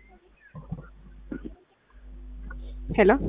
ሄሎ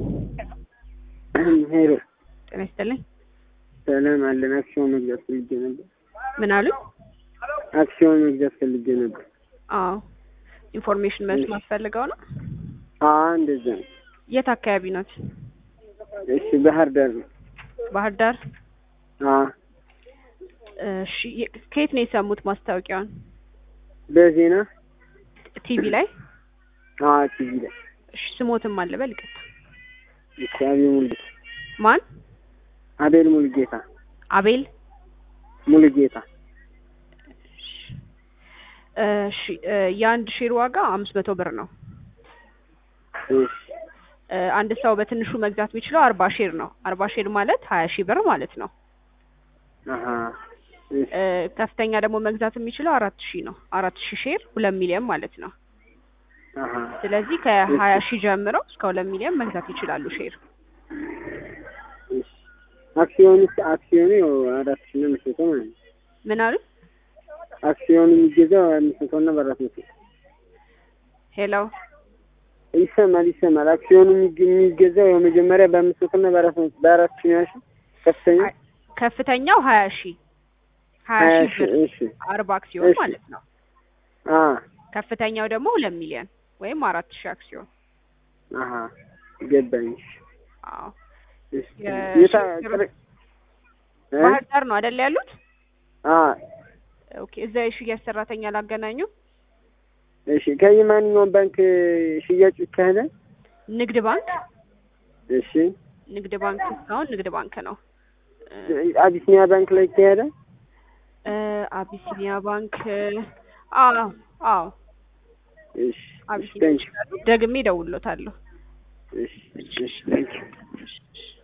ሄሎ ጤና ይስጥልኝ። ሰላም አለን። አክሲዮን መግዛት ፈልጌ ነበር። ምን አሉ? አክሲዮን መግዛት ፈልጌ ነበር። አዎ ኢንፎርሜሽን መስማት ፈልገው ነው። አ እንደዛ ነው። የት አካባቢ ናት? እሺ፣ ባህር ዳር ነው። ባህር ዳር። አ እሺ የ- ከየት ነው የሰሙት ማስታወቂያውን? በዜና ቲቪ ላይ? አ ቲቪ ላይ እሺ ስሞትም አለ በል ይቅርታ። እሺ። አቤል ሙሉጌታ ማን? አቤል ሙሉጌታ አቤል። ሙሉጌታ እሺ እ የአንድ ሼር ዋጋ አምስት መቶ ብር ነው። እሺ እ አንድ ሰው በትንሹ መግዛት የሚችለው አርባ ሼር ነው። አርባ ሼር ማለት ሀያ ሺህ ብር ማለት ነው። አሀ እሺ እ ከፍተኛ ደግሞ መግዛት የሚችለው አራት ሺህ ነው። አራት ሺህ ሼር ሁለት ሚሊዮን ማለት ነው። አሀ ስለዚህ ከሀያ ሺህ ጀምረው እስከ ሁለት ሚሊዮን መግዛት ይችላሉ ሼር። እሺ። አክሲዮንስ አክሲዮኑ ያው አራት ሺህ ነው የምትሰጠው ማለት ነው። ምን አሉ? አክሲዮኑ የሚገዛው አምስት መቶ እና በአራት መቶ ሄሎ ይሰማል ይሰማል። አክሲዮኑ የሚገ- የሚገዛው ያው መጀመሪያ በአምስት መቶ እና በአራት መቶ በአራት ሺህ ነው ያልሽው? ከፍተኛ አይ፣ ከፍተኛው ሀያ ሺህ ሀያ ሀያ ሺህ ሺህ ብር እሺ አርባ አክሲዮን እሺ። ማለት ነው። አ ከፍተኛው ደግሞ ሁለት ሚሊዮን ወይም አራት ሺህ አክሲዮን። አሀ ገባኝ። አዎ እሺ የ- የታ ሽግግር- ቅር- እ? ባህር ዳር ነው አይደል ያሉት? አ ኦኬ እዛ የሽያጭ ሰራተኛ ላገናኙ። እሺ ከየማንኛውም ባንክ ሽያጭ ይካሄዳል? ንግድ ባንክ እሺ ንግድ ባንክ እስካሁን ንግድ ባንክ ነው። እ አቢሲኒያ ባንክ ላይ ይካሄዳል? እ አቢሲኒያ ባንክ አዎ አዎ እሺ አቢሲኒያ ታንክ ይችላሉ። ደግሜ እደውልሎታለሁ። እሺ እሺ ታንክ